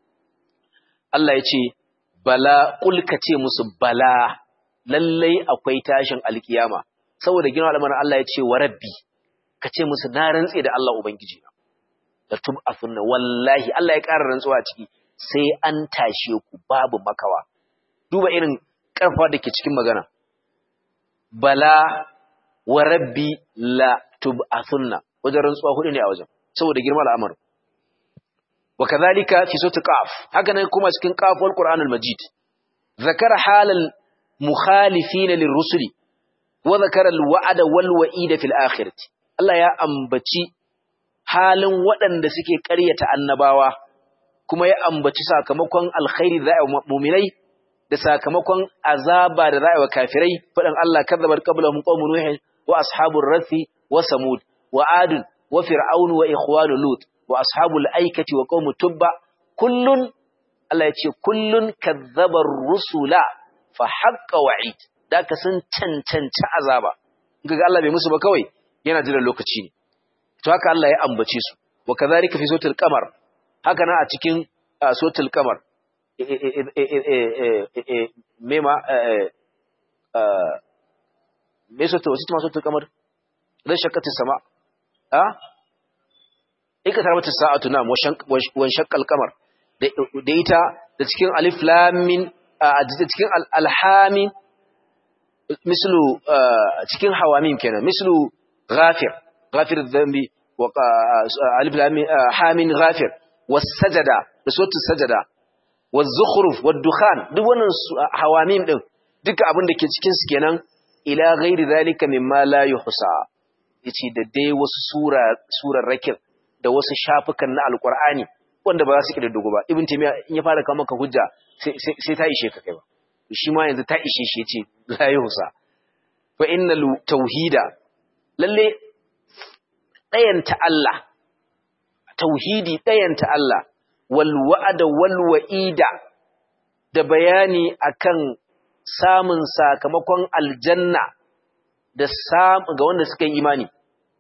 Allah ya ce bala kulka ce musu bala lallai akwai tashin alkiyama saboda gina al'amarin Allah ya ce wa rabbi ka ce musu na rantse da Allah Ubangiji na da tub afunna wallahi Allah ya ƙara rantsuwa a ciki sai an tashe ku babu makawa duba irin ƙarfa da ke cikin magana bala wa rabbi la tub afunna wajen rantsuwa hudu ne a wajen saboda girma al'amarin wa kadhalika fi sura qaf haka nan kuma cikin qaf wal qur'anul majid zakara halal mukhalifin lirrusuli wa zakara alwa'da wal wa'ida fil akhirati Allah ya ambaci halin waɗanda suke ƙaryata annabawa kuma ya ambaci sakamakon alkhairi da za'a mu'minai da sakamakon azaba da za'a wa kafirai fadan Allah kadzabar qablahum qaumun nuh wa ashabur rathi wa samud wa ad wa fir'aun wa ikhwanu lut wa ashabul aikati wa qaumu tubba kullun Allah ya ce kullun kadzabar rusula fa haqqa wa'id da ka sun cancanci azaba kaga Allah bai musu ba kawai yana jiran lokaci ne to haka Allah ya ambace su wa kadhalika fi suratul qamar haka na a cikin suratul qamar mema me sota wasu tuma suratul qamar dan shakkati sama a ika tarbata sa'atu nam wa shaqqal qamar da ita da cikin alif lam min a cikin alhamin mislu cikin hawamin kenan mislu ghafir ghafir dhanbi wa alif lam hamin ghafir was-sajada da suratul sajada waz-zukhruf wad-dukhan duk wannan hawamin din duka abin da ke cikin su kenan ila ghairi zalika mimma la yuhsa yace da dai wasu sura surar rakin da wasu shafukan na alqur'ani wanda ba za su kididdigo ba ibn taymiya in ya fara kawo maka hujja sai ta ishe ka kai ba shi ma yanzu ta ishe shi yace la yuhsa fa innal tauhida lalle dayanta Allah tauhidi dayanta Allah wal wa'ada wal wa'ida da bayani akan samun sakamakon aljanna da ga wanda suka yi imani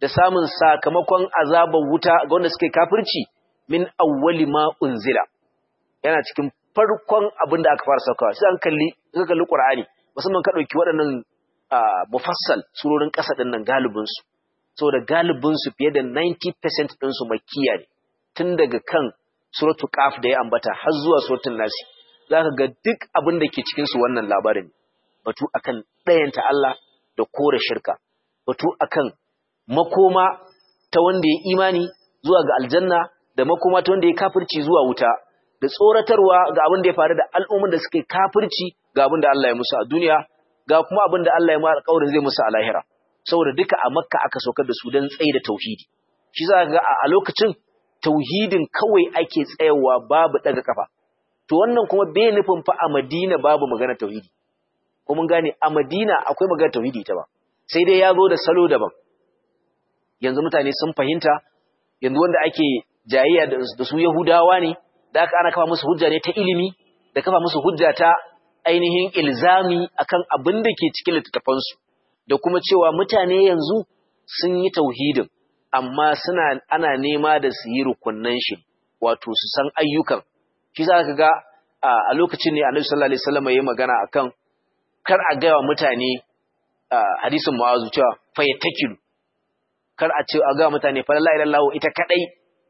da samun sakamakon azabar wuta ga wanda suke kafirci min awwali ma unzila yana cikin farkon abin da aka fara saukawa sai an kalli ka kalli Qur'ani musamman ka dauki waɗannan mufassal surorin ƙasa din nan galibin su saboda galibin su fiye da 90% din su makkiya ne tun daga kan suratul qaf da ya ambata har zuwa suratul nas zaka ga duk abin da ke cikin su wannan labarin batu akan ɗayanta Allah da kore shirka batu akan makoma ta wanda ya imani zuwa ga aljanna da makoma ta wanda ya kafirci zuwa wuta da tsoratarwa ga abin da ya faru da al'umman da suke kafirci ga abin da Allah ya musu a duniya ga kuma abin da Allah ya mu alƙawarin zai musu a lahira saboda duka a makka aka saukar da su don tsaye da tauhidi shi za ga a lokacin tauhidin kawai ake tsayawa babu daga kafa to wannan kuma bai nufin fa a madina babu magana tauhidi ko mun gane a madina akwai magana tauhidi ta ba sai dai ya zo da salo daban yanzu mutane sun fahimta yanzu wanda ake jayayya da su yahudawa ne da aka ana kafa musu hujja ne ta ilimi da kafa musu hujja ta ainihin ilzami akan abin da ke cikin littattafansu da kuma cewa mutane yanzu sun yi tauhidin amma suna ana nema da su yi rukunnan shi wato su san ayyukan shi za ka ga a lokacin ne annabi sallallahu alaihi wasallam yayi magana akan kar a gaya wa mutane hadisin mu'azu cewa fayyatakilu kar a ce a ga mutane fa la ilaha illallah ita kadai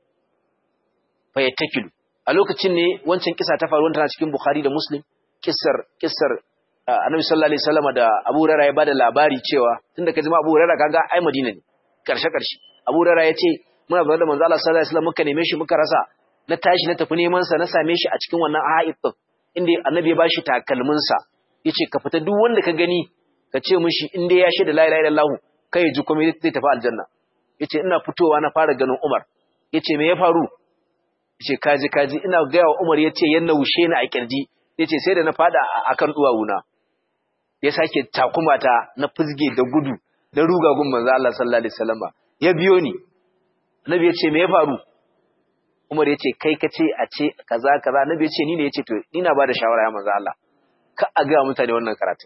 fayyatakilu a lokacin ne wancan kisa ta faru tana cikin Bukhari da Muslim kissar kissar Annabi sallallahu alaihi wasallam da Abu Hurairah ya bada labari cewa tunda kaji ma Abu Hurairah kaga ai Madina ne karshe karshe Abu Hurairah ya ce muna zaune da manzo Allah sallallahu alaihi wasallam muka neme shi muka rasa na tashi na tafi neman sa na same shi a cikin wannan haid din inda Annabi ya bashi takalmin sa yace ka fita duk wanda ka gani ka ce mishi in dai ya shaida la ilaha illallah kai ji kuma zai tafi aljanna yace ina fitowa na fara ganin Umar yace me ya faru yace kaji kaji ina gaya wa Umar yace yanna wushe ni a kirji yace sai da na fada akan duwawuna ya sake takuma ta na fizge da gudu da ruga gun manzo Allah sallallahu alaihi wasallam ya biyo ni Annabi yace me ya faru Umar yace kai kace a ce kaza kaza Annabi yace ni ne yace to ina bada shawara ya manzo Allah ka a ga mutane wannan karatu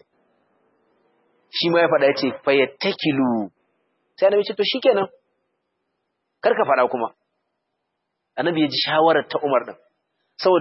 shi ma ya faɗa yace fayattakilu sai Annabi yace to shikenan kar ka faɗa kuma annabi ya ji shawarar ta Umar din saboda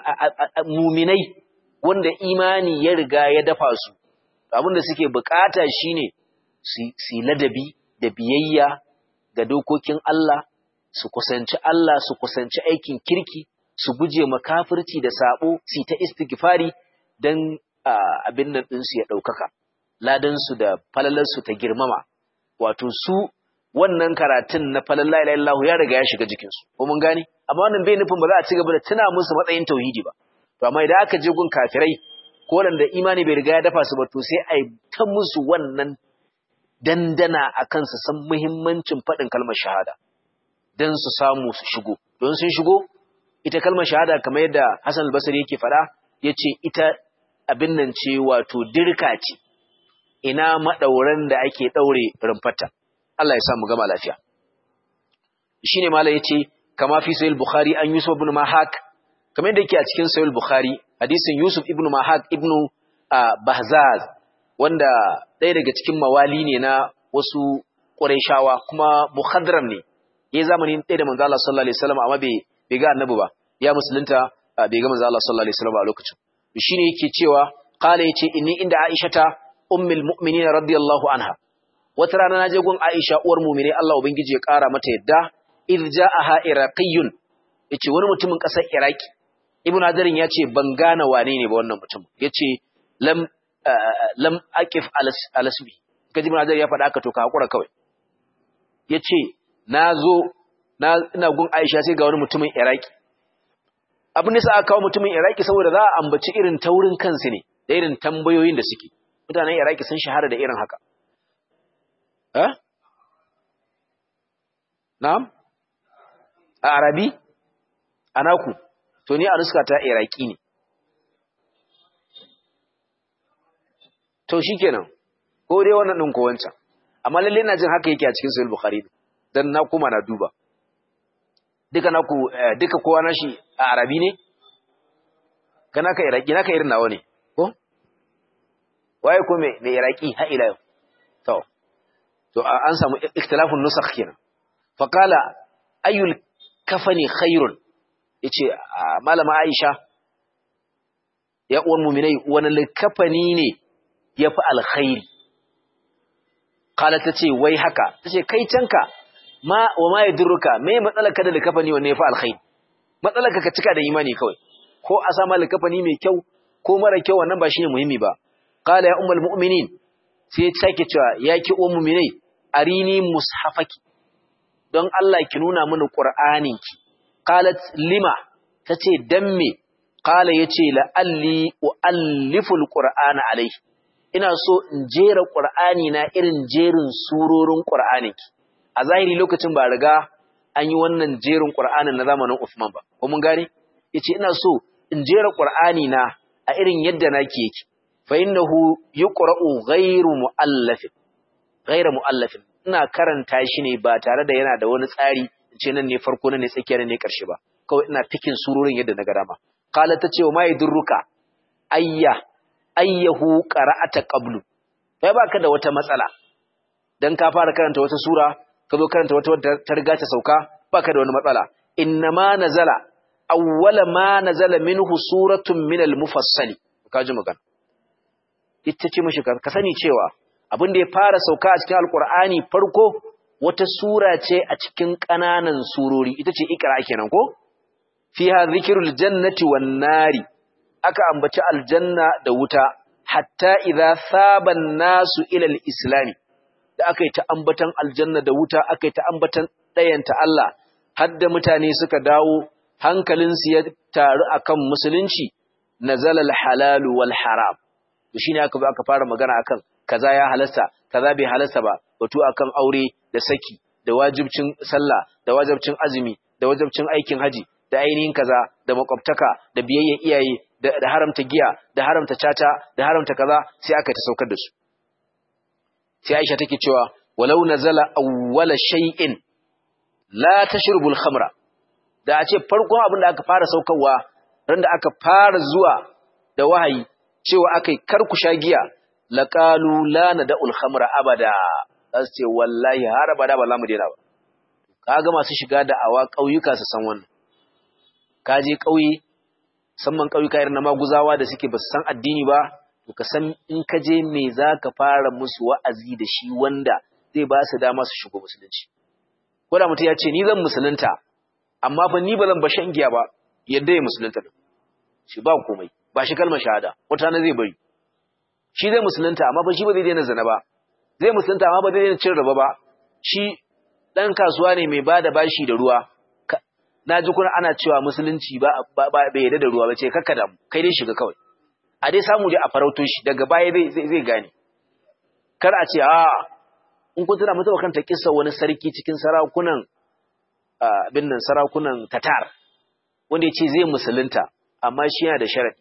muminai wanda imani ya riga ya dafa su abinda suke bukata shine su ladabi da biyayya ga dokokin Allah su kusanci Allah su kusanci aikin kirki su guje makafirci da sabo su ta istighfari dan abin nan din su ya daukaka ladan su da falalar su ta girmama wato su wannan karatun na falal la ilaha illallah ya riga ya shiga jikin su ko mun gane amma wannan bai nufin ba za a ci gaba da tuna musu matsayin tauhidi ba to amma idan aka je gun kafirai ko da imani bai riga ya dafa su ba to sai ai ta musu wannan dandana akan su san muhimmancin faɗin kalmar shahada dan su samu su shigo don sun shigo ita kalmar shahada kamar yadda Hassan al-Basri yake faɗa yace ita abin nan ce wato dirka ce ina madauran da ake daure rumfata Allah ya sa mu gama lafiya shine malai yace kama fi sahih bukhari an yusuf ibn mahak kamar yadda yake a cikin sahih bukhari hadisin yusuf ibn mahak ibn bahzaz wanda ɗaya daga cikin mawali ne na wasu qurayshawa kuma muhadram ne yayi zamanin ɗaya da manzo Allah sallallahu alaihi wasallam amma bai bai ga annabi ba ya musulunta bai ga manzo Allah sallallahu alaihi wasallam a lokacin shine yake cewa qala yace inni inda aishata ummul mu'minin radiyallahu anha wata rana na je gun Aisha uwar mu'mini Allah ubangiji ya kara mata yadda id ja'aha iraqiyun yace wani mutumin kasar Iraki Ibn Hadarin yace ban gane wane ne ba wannan mutum yace lam lam aqif alasbi kaji Ibn Hadarin ya faɗa aka to ka hakura kawai yace nazo na ina gun Aisha sai ga wani mutumin Iraki abin da sa aka kawo mutumin Iraki saboda za a ambaci irin taurin kansu ne da irin tambayoyin da suke mutanen Iraki sun shahara da irin haka Eh? Na'am? A Arabi? A naku? To ni a nuska ta Iraki ne. To shi kenan, ko dai wannan ɗin ko wancan. Amma lalle na jin haka yake a cikin Sahih Bukhari dan na kuma na duba. Duka naku duka kowa nashi a Arabi ne? Kana ka Iraki, naka irin nawa ne, ko? Waye ko me me Iraki ha ila yau. To. to an samu ikhtilafun nusakh kenan fa qala ayyul kafani khairun yace malama Aisha ya uwan mu'minai wani likafani ne yafi alkhairi qala tace wai haka tace kai canka ma wa ma yadurruka me matsalarka da likafani wanne yafi alkhairi matsalarka ka cika da imani kawai ko a sama likafani mai kyau ko mara kyau wannan ba shine muhimmi ba qala ya ummul mu'minin sai ta sake cewa ya ki ummul mu'minai arini mushafaki don Allah ki nuna mini qur'aninki qalat lima tace dan me qala yace la alli ualliful qur'ana alayhi ina so in jera qur'ani na irin jerin surorin qur'aninki a zahiri lokacin ba riga an yi wannan jerin qur'anin na zamanin Uthman ba ko mun gane yace ina so in jera qur'ani na a irin yadda nake yake fa innahu yuqra'u ghayru muallafin ghayru muallafin ina karanta shi ne ba tare da yana da wani tsari ce nan ne farko nan ne tsakiya ne karshe ba kawai ina fikin surorin yadda na ga dama qala ta ce wa mai durruka ayya ayyahu qara'ata qablu kai baka da wata matsala dan ka fara karanta wata sura ka zo karanta wata ta riga ta sauka baka da wani matsala innama nazala awwala ma nazala minhu suratun min al-mufassali kaji magana ita ce mishi ka sani cewa abin da ya fara sauka a cikin alkur'ani farko wata sura ce a cikin ƙananan surori ita ce ikra kenan ko fiha zikrul jannati wan nari aka ambaci aljanna da wuta hatta idza saban nasu ila al-islam da aka yi ta ambatan aljanna da wuta aka yi ta ambatan ɗayanta Allah har da mutane suka dawo hankalinsu ya taru akan musulunci nazala al-halal wal haram to shine aka zo aka fara magana akan kaza ya halasta kaza bai halasta ba batu akan aure da saki da wajibcin sallah da wajibcin azumi da wajibcin aikin haji da ainihin kaza da makwabtaka da biyayyen iyaye da haramta giya da haramta caca da haramta kaza sai aka ta saukar da su sai Aisha take cewa walau nazala awwala shay'in la tashrubul khamra da a ce farkon abin da aka fara saukarwa ran da aka fara zuwa da wahayi cewa akai kar ku sha giya laqalu la nad'ul khamra abada zasu ce wallahi har abada ba za mu daina ba kaga masu shiga da awa kauyuka su san wannan kaje kauye musamman kauyuka irin na maguzawa da suke ba su san addini ba to ka san in ka je me zaka fara musu wa'azi da shi wanda zai ba su dama su shigo musulunci ko da mutum ya ce ni zan musulunta amma fa ni ba zan ba shan giya ba yadda ya musulunta din shi ba komai ba shi kalmar shahada wata na zai bari shi zai musulunta amma fa shi ba zai daina zina ba zai musulunta amma ba zai daina cin raba ba shi dan kasuwa ne mai bada bashi da ruwa na ji kuna ana cewa musulunci ba bai yarda da ruwa ba ce kakka da kai dai shiga kawai a dai samu dai a farauto shi daga baya zai zai gane kar a ce a in kun tuna mutuwa kanta kissa wani sarki cikin sarakunan abin nan sarakunan Tatar wanda ya ce zai musulunta amma shi yana da sharadi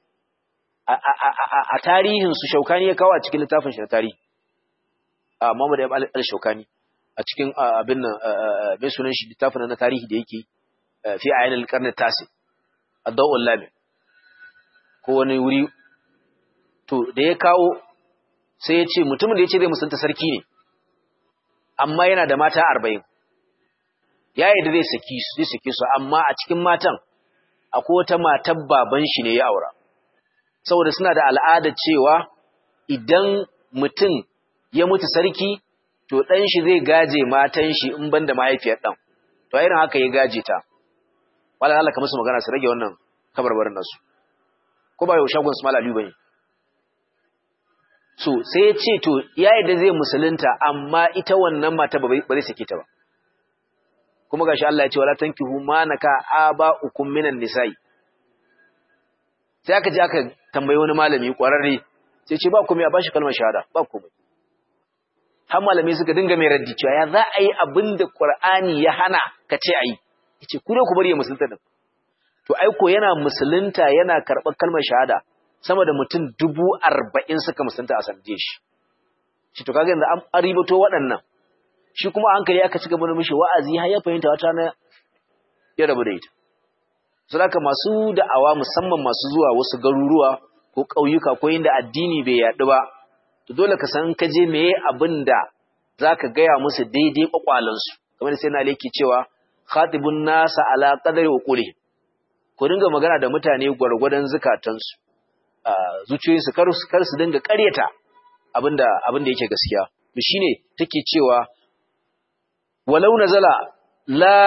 a tarihin su shaukani ya kawo a cikin littafin shi na tarihi a Muhammad ibn al-Shaukani a cikin abin nan mai sunan shi littafin na tarihi da yake fi ayin al-qarn tasi ad-dawul lami ko wani wuri to da ya kawo sai ya ce mutumin da ya ce zai musulunta sarki ne amma yana da mata arba'in ya yi da zai saki su zai saki su amma a cikin matan akwai wata matan baban shi ne ya aura saboda suna da al'ada cewa idan mutum ya mutu sarki to ɗan shi zai gaje matan shi in ban da mahaifiyar ɗan to irin haka ya gaje ta wala Allah ka musu magana su rage wannan kabarbarin nasu ko ba yau shagon su malalu bane so sai ya ce to ya da zai musulunta amma ita wannan mata ba zai sake ta ba kuma gashi Allah ya ce wala tankihu ma naka aba'ukum minan nisa'i sai aka je aka tambayi wani malami kwararre sai ce ba komai a bashi kalmar shahada ba komai har malami suka dinga mai raddi cewa ya za a yi abin da Qur'ani ya hana ka ce ayi yace ku ne ku bari ya musulunta din to aiko yana musulunta yana karɓar kalmar shahada sama da mutum dubu arba'in suka musulunta a sanadiyar shi shi to kaga yanzu an ribato waɗannan shi kuma hankali aka ci gaba da mishi wa'azi har ya fahimta wata na ya rabu da ita saboda masu da'awa musamman masu zuwa wasu garuruwa ko ƙauyuka ko inda addini bai yaɗu ba to dole ka san ka je meye abin da zaka gaya musu daidai kwakwalansu kamar sai na leki cewa khatibun nasa ala qadari uquli ku dinga magana da mutane gwargwadon zukatansu zuciyoyinsu kar su kar su dinga ƙaryata abinda abinda yake gaskiya to shine take cewa walau nazala la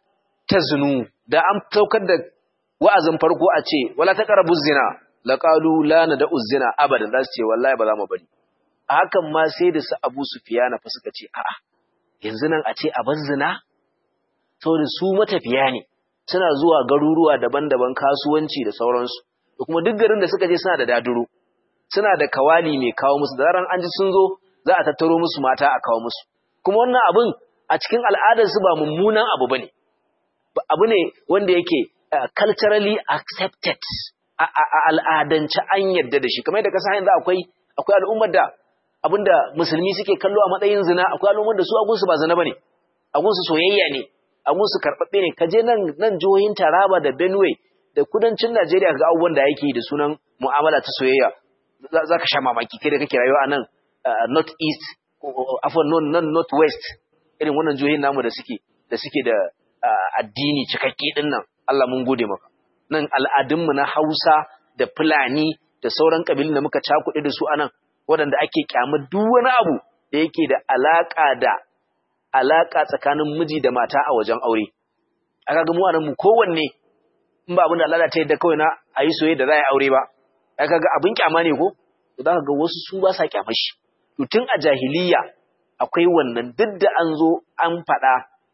taznu da an saukar da wa'azin farko a ce wala taqrabu zina laqalu la nad'u zina abadan zasu ce wallahi ba za mu bari a hakan ma sai da su Abu Sufyan fa suka ce a'a yanzu nan a ce a bar zina saboda su matafiya ne suna zuwa garuruwa daban-daban kasuwanci da sauransu da kuma duk garin da suka je suna da daduro suna da kawali mai kawo musu da zaran an ji sun zo za a tattaro musu mata a kawo musu kuma wannan abin a cikin al'adarsu ba mummunan abu bane abu ne wanda yake culturally accepted a al'adance an yadda da shi kamar yadda kasa yanzu akwai akwai al'ummar da abinda musulmi suke kallo a matsayin zina akwai al'ummar da su agunsu ba zina bane agunsu soyayya ne agunsu karɓaɓɓe ne kaje nan nan jihohin Taraba da Benue da kudancin Najeriya ga abubuwan da yake da sunan mu'amala ta soyayya za ka sha mamaki kai da kake rayuwa a nan north east afon non north west irin wannan jihohin namu da suke da suke da addini cikakke din nan Allah mun gode maka nan al'adunmu na Hausa da Fulani da sauran kabilun da muka cakuɗe da su anan waɗanda ake kyamar duk wani abu da yake da alaka da alaka tsakanin miji da mata a wajen aure aka ga mu anan mu kowanne in ba abin da Allah ta yadda kawai na ayi soyayya da za a yi aure ba aka ga abin kyama ne ko to zaka ga wasu su ba sa kyamar shi to tun a jahiliya akwai wannan duk da an zo an faɗa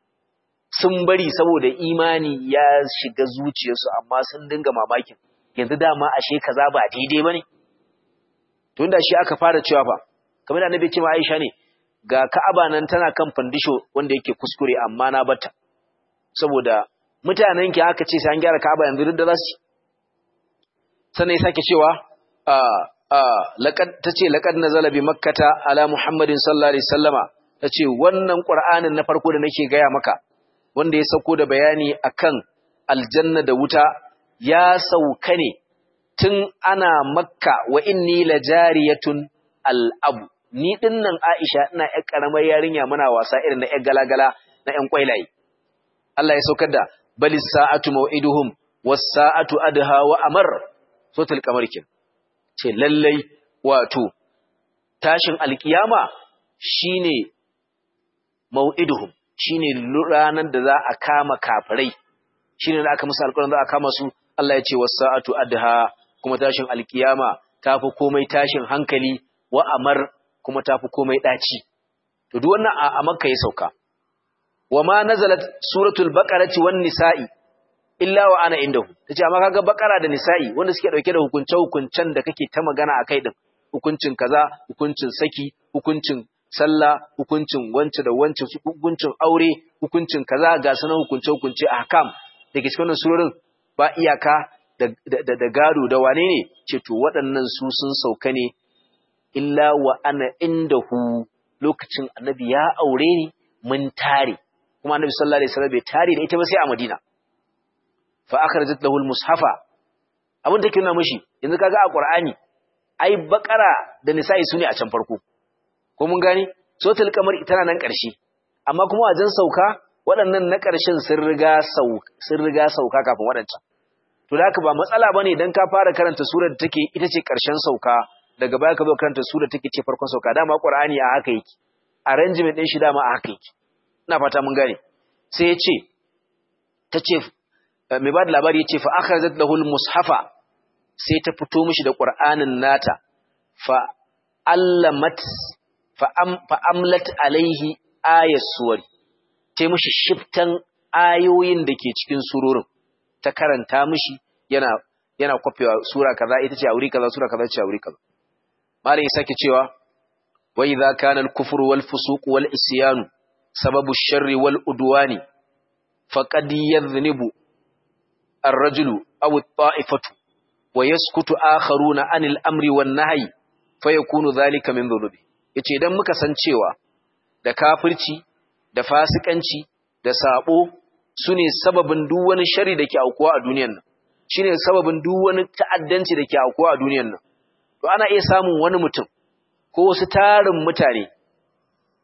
sun bari saboda imani ya shiga zuciyarsu amma sun dinga mamakin yanzu dama ashe kaza ba daidai bane to inda shi aka fara cewa fa kamar da annabi ce ma Aisha ne ga Ka'aba nan tana kan fandisho wanda yake kuskure amma na bata saboda mutanen ki aka ce sai an gyara Ka'aba yanzu duk da zasu sannan ya sake cewa a a laqad tace laqad nazala bi makkata ala muhammadin sallallahu alaihi wasallama tace wannan qur'anin na farko da nake gaya maka wanda ya sauko da bayani akan aljanna da wuta ya sauka ne tun ana makka wa inni lajariyatun al'abu ni dinnan Aisha ina ƴar karamar yarinya muna wasa irin na ƴar galagala na ƴan kwailaye Allah ya saukar da bali sa'atu maw'iduhum was sa'atu adha wa amar sotul kamar kin ce lallai wato tashin alkiyama shine maw'iduhum shine ranar da za a kama kafirai shine da aka musu alƙawarin za a kama su Allah ya ce was-sa'atu adha kuma tashin alkiyama tafi komai tashin hankali wa amar kuma tafi komai daci to duk wannan a Makka ya sauka wama nazalat suratul baqarati wan nisa'i illa wa ana indahu tace amma kaga baqara da nisa'i wanda suke dauke da hukunce hukuncen da kake ta magana akai din hukuncin kaza hukuncin saki hukuncin sallah hukuncin wance da wance hukuncin aure hukuncin kaza ga sanan hukunce hukunce ahkam dake cikin wannan surorin ba iyaka da da, da gado da wane ne ce to waɗannan su sun sauka ne illa wa ana indahu lokacin annabi ya aure ni mun tare kuma annabi sallallahu alaihi wasallam bai tare da ita ba sai a Madina fa akhrajat lahu al-mushafa abin da kina mishi yanzu kaga a Qur'ani ai bakara da nisa'i sune a can farko ko mun gani sotul kamar ita nan ƙarshe amma kuma wajen sauka waɗannan na ƙarshen sun riga sauka sun riga sauka kafin waɗancan to da haka ba matsala bane dan ka fara karanta surar da take ita ce ƙarshen sauka daga baya ka zo karanta surar take ce farkon sauka dama Qur'ani a haka yake arrangement din shi dama a haka yake ina fata mun gane sai ya ce tace mai ba da labari ya ce fa akhrajat lahu al-mushafa sai ta fito mishi da Qur'anin nata fa allamat fa am fa amlat alaihi ayat suwari ta mishi shiftan ayoyin da ke cikin surorin ta karanta mishi yana yana kwafewa sura kaza ita ce a wuri kaza sura kaza ce a wuri kaza malai sake cewa wa idza kana al-kufru wal fusuq wal isyan sababu sharri wal udwani faqad yadhnibu ar-rajulu aw at-ta'ifatu wa yaskutu akharuna anil amri wan nahyi fayakunu dhalika min dhunubi yace idan muka san cewa da kafirci da fasikanci da sabo sune sababin duk wani shari da ke aukuwa a duniyar nan shine sababin duk wani ta'addanci da ke aukuwa a duniyar nan to ana iya samun wani mutum ko wasu tarin mutane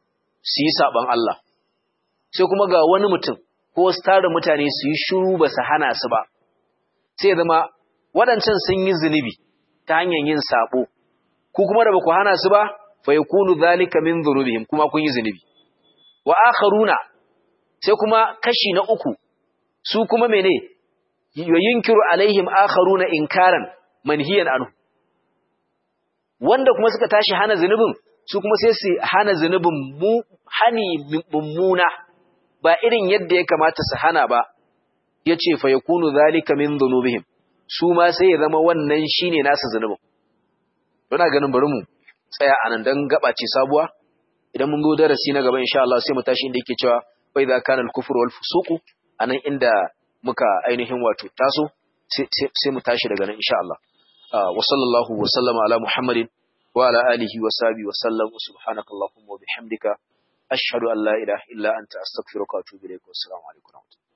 su yi saban Allah sai kuma ga wani mutum ko wasu tarin mutane su yi shiru ba su hana su ba sai zama waɗancan sun yi zunubi ta hanyar yin sabo ku kuma da ba ku hana su ba fa yakunu zalika min dhunubihim kuma kun yi zunubi wa akharuna sai kuma kashi na uku su kuma mene yunkiru alaihim akharuna inkaran manhiyan anhu wanda kuma suka tashi hana zunubin su kuma sai su hana zunubin mu hani mummuna ba irin yadda ya kamata su hana ba yace fa yakunu zalika min dhunubihim su ma sai ya zama wannan shine nasu zunubin Muna ganin bari mu tsaya anan dan gaba ce sabuwa idan mun go darasi na gaba insha Allah sai mu tashi inda yake cewa fa idza kana al-kufru wal fusuqu anan inda muka ainihin wato taso sai mu tashi daga nan insha Allah wa sallallahu wa sallama ala muhammadin wa ala alihi wa sahbihi wa sallam subhanakallahumma wa bihamdika ashhadu an la ilaha illa anta astaghfiruka wa atubu ilaik wa assalamu alaikum